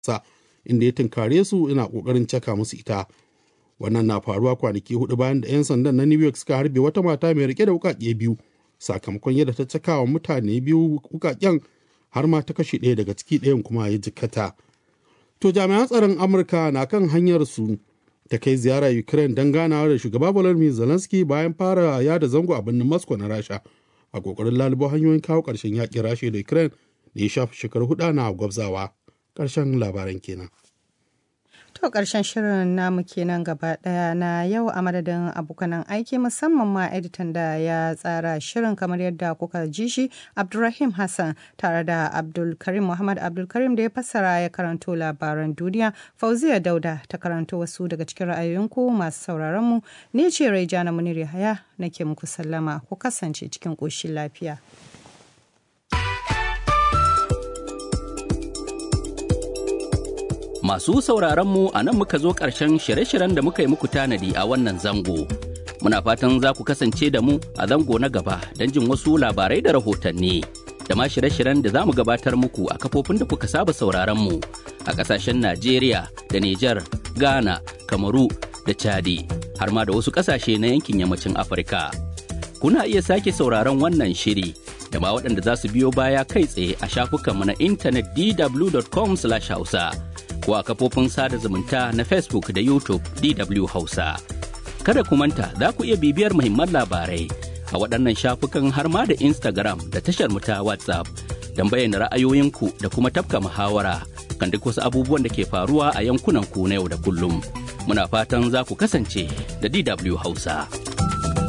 sa inda ya tunkare su yana kokarin caka musu ita wannan na faruwa kwanaki hudu bayan da 'yan sandan na new york suka harbe wata mata mai rike da wukake biyu sakamakon yadda ta cakawa mutane biyu wukaken har ma ta kashe ɗaya daga ciki ɗayan kuma ya jikkata to jami'an tsaron amurka na kan hanyar su ta kai ziyara ukraine don ganawa da shugaba volodymyr zelensky bayan fara yada zango a birnin moscow na rasha a kokarin lalubo hanyoyin kawo ƙarshen yaƙin rasha da ukraine da ya shafi shekaru hudu na gwabzawa ƙarshen labaran kenan To ƙarshen shirin namu kenan gaba ɗaya na yau a madadin abokanan aiki musamman ma editan da ya tsara shirin kamar yadda kuka ji shi Abdulrahim Hassan tare da Abdulkarim Muhammad Abdulkarim da ya fassara ya karanto labaran duniya Fauziya Dauda ta karanto wasu daga cikin ra'ayoyinku masu sauraron mu ne ce Raijana Munir Yahaya nake muku sallama ku kasance cikin ƙoshin lafiya. Masu sauraronmu a nan muka zo ƙarshen shirye-shiryen da muka yi muku tanadi a wannan zango. Muna fatan za ku kasance da mu a zango na gaba don jin wasu labarai da rahotanni. Da ma shirye-shiryen da za mu gabatar muku a kafofin da kuka saba sauraronmu a ƙasashen Najeriya da Nijar, Ghana, Kamaru da Chadi, har ma da wasu ƙasashe na yankin yammacin Afirka. Kuna iya sake sauraron wannan shiri da ma waɗanda za su biyo baya kai tsaye a shafukanmu na intanet dw.com/hausa. ko a kafofin sada zumunta na Facebook da YouTube DW Hausa. Kada ku manta za ku iya bibiyar muhimman labarai a waɗannan shafukan har ma da Instagram da tashar mu ta WhatsApp don bayyana ra'ayoyinku da kuma tafka muhawara kan duk wasu abubuwan da ke faruwa a yankunan ku na yau da kullum. Muna fatan za ku kasance da DW Hausa.